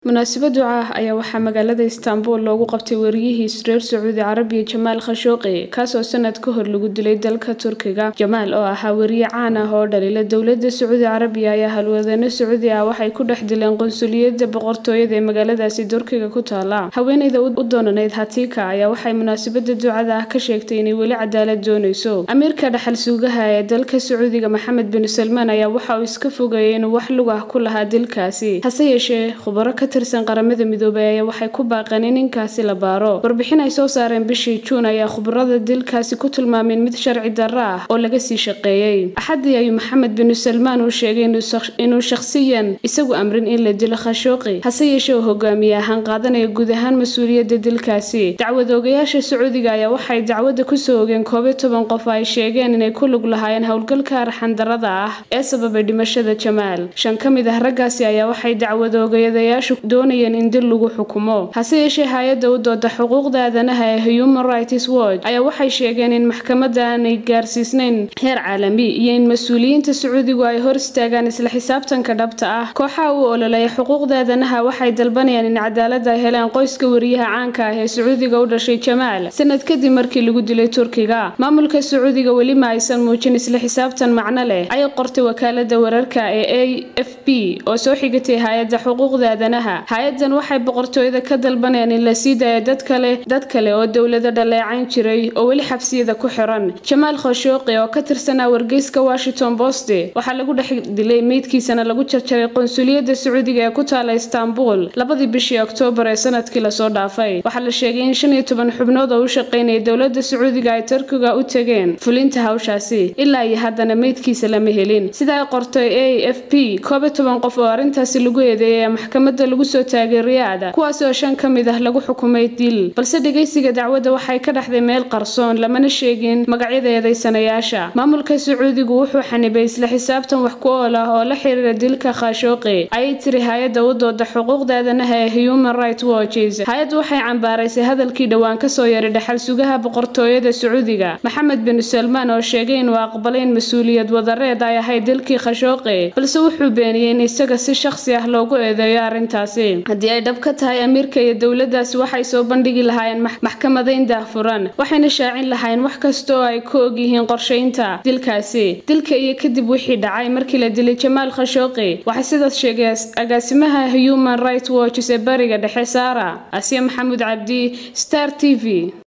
munaasabad duca ah ayaa waxaa magaalada istaanbul loogu qabtay wariyihii reer sacuudi carabiya jamaal khashooqi kaasoo sanad ka hor lagu dilay dalka turkiga jamaal oo ahaa wariye caan ah oo dhalila dowlada sacuudi carabiya ayaa halwadano sacuudi ah waxay ku dhex dileen qonsuliyada boqortooyada ee magaaladaasi turkiga ku taala haweeneyda u doonanayd hatika ayaa waxay munaasabada ducada ah ka sheegtay inay weli cadaalad dooneyso amiirka dhaxal suugaha ee dalka sacuudiga maxamed bin salmaan ayaa waxa uu iska fogeeyay inuu wax lug ah ku lahaa dilkaasi hase yeeshee khubaro ka tirsan qaramada midoobay ayaa waxay ku baaqeen in ninkaasi la baaro warbixin ay soo saareen bishii juun ayaa khubarada dilkaasi ku tilmaameen mid sharci darro ah oo laga sii shaqeeyey axadii ayuu maxamed bin salmaan uu sheegay inuu shakhsiyan isagu amrin in la dilo khashooqi hase yeeshee uu hogaamiye ahaan qaadanaya guud ahaan mas-uuliyadda dilkaasi dacwad oogayaasha sacuudiga ayaa waxay dacwadda kusoo ogeen koob iyo toban qof ay sheegeen inay ku lug lahaayeen howlgalka arxandarada ah ee sababay dhimashada jamaal shan ka mid ah raggaasi ayaa waxay dacwad oogayadayaashu doonayeen in dil lagu xukumo hase yeeshee hay-adda u dooda xuquuqda aadanaha ee human rights watch ayaa waxay sheegeen in maxkamadda aanay gaarsiisnayn heer caalami iyo in mas-uuliyiinta sacuudigu ay hor istaagaan isla xisaabtanka dhabta ah kooxaha u ololeeya xuquuqda aadanaha waxay dalbanayaan in cadaalad ay helaan qoyska wariyaha caanka ah ee sacuudiga u dhashay jamaal sanad kadib markii lagu dilay turkiga maamulka sacuudiga weli ma aysan muujin isla xisaabtan macno leh ayay qortay wakaalada wararka ee a f b oo soo xigatay hay-adda xuquuqda aadanaha hay-adan waxay boqortooyada ka dalbanayaan in la sii daayo dad kale dad kale oo dowlada dhaleecayn jiray oo weli xabsiyada ku xiran jamaal khashooqi oo ka tirsanaa wargeyska washington post waxaa lagu dhex dilay meydkiisana lagu jarjaray qonsuliyadda sacuudiga ee ku taala istaanbul labadii bishii oktoobar ee sanadkii lasoo dhaafay waxaa la sheegay in shan iyo toban xubnood oo u shaqeynaya dowlada sacuudiga ay turkiga u tageen fulinta hawshaasi ilaa iyo haddana meydkiisa lama helin sida ay qortay a f p koob iyo toban qof oo arrintaasi lagu eedeeyay maxkamadda lagu soo taagay riyaada kuwaasi oo shan ka mid ah lagu xukumay dil balse dhegeysiga dacwadda waxay ka dhexday meel qarsoon lamana sheegin magacyada eedeysanayaasha maamulka sacuudigu wuxuu xanibay isla xisaabtan wax ku ool ah oo la xiriira dilka khashooqi ayay tiri hay-adda u dooda xuquuqda aadanaha ee human rights watches hay-addu waxay cambaaraysay hadalkii dhowaan kasoo yaray dhaxal sugaha boqortooyada sacuudiga maxamed bin salmaan oo sheegay inuu aqbalay in mas-uuliyad wadareed ay ahayd dilkii khashooqi balse wuxuu beeniyey in isaga si shakhsi ah loogu eedeeyo arrintaasi haddii ay dhab ka tahay amiirka iyo dowladaasi waxay soo bandhigi lahaayeen maxkamadayn daahfuran waxayna shaacin lahaayeen wax kasta oo ay ka ogyihiin qorshaynta dilkaasi dilka iyo kadib wixii dhacay markii la dilay jamaal khashooqi waxay sidaas sheegay agaasimaha human rights watches ee bariga dhexe saara asiya maxamuud cabdi star t v